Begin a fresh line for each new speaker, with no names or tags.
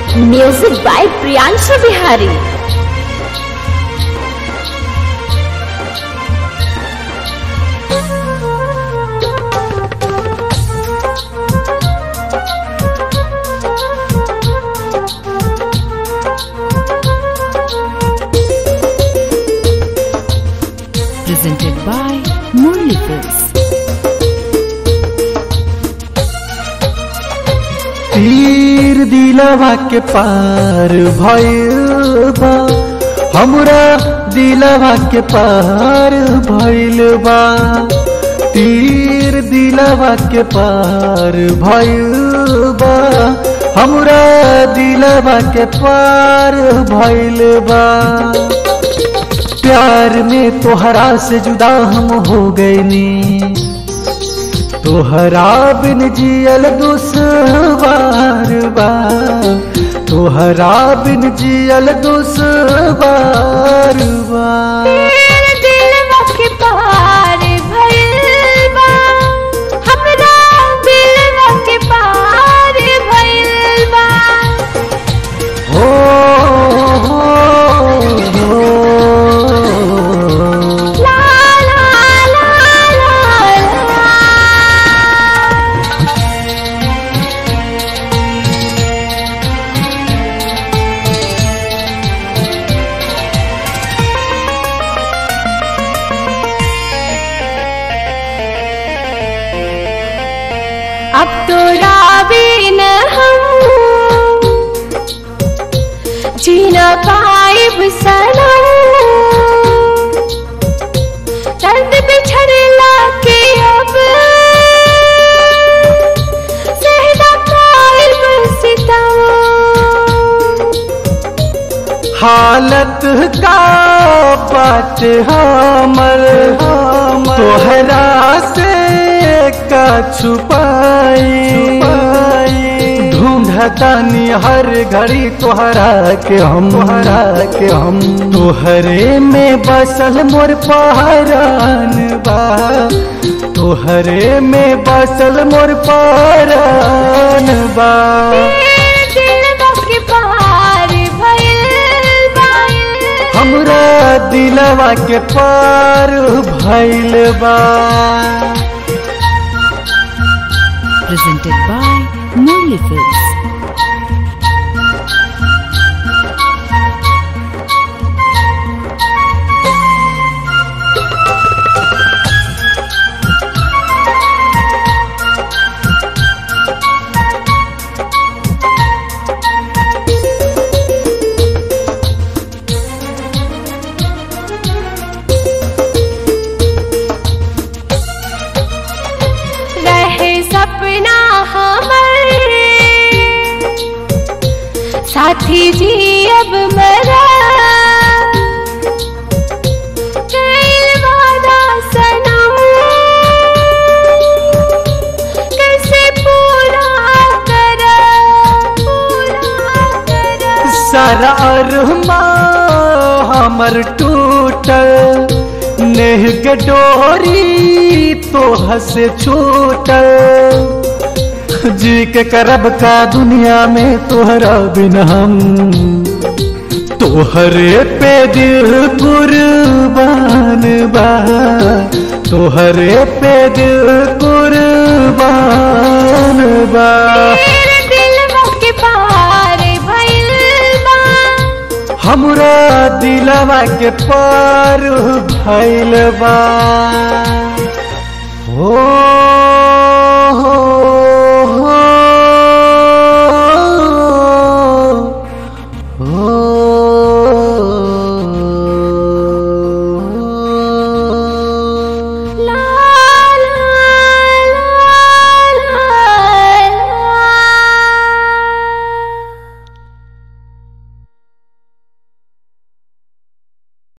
Music by Priyanshu Bihari.
presented by Murli Films.
तीर दिलवा के पार भइल बा हमरा दिलवा के पार भइल बा तीर दिलवा के पार भइल बा हमरा दिलवा के पार भइल बा प्यार में तोहरा से जुदा हम हो गईनी तोहरा बिन जियल दुसवार बा तोहरा बिन जियल दुसवार बा
दिलवा के पार भइल बा हमरा दिलवा के पार भइल बा
हो हो, हो
ला ला ला ला ला अब तो रावे न हम जीना पाइब सनम दर्द बिछड़ला के अब सहना पाइब सितम
हालत का बात हमर तोहरा से का छुपाई ढूंढतानी हर घड़ी तोहरा के हम तोहरा के हम तोहरे में बसल मोर पहरान बा तोहरे में बसल मोर पहरान बा
दिलवा के पार भइल बा
हमरा दिलवा के पार भइल बा
Presented by Murli Films.
रहे सपना हमर साथी जी अब मरा कैल वादा सनम कैसे पूरा करा पूरा करा
सारा अरमा हमर टूटल नेह के डोरी तो हसे छूटल जी के करब का दुनिया में तोहरा बिन हम तोहरे पे दिल कुर्बान बा तोहरे पे दिल कुर्बान बा
तेरे दिलवा के पार भइल बा
हमरा दिलवा के पार भइल बा हो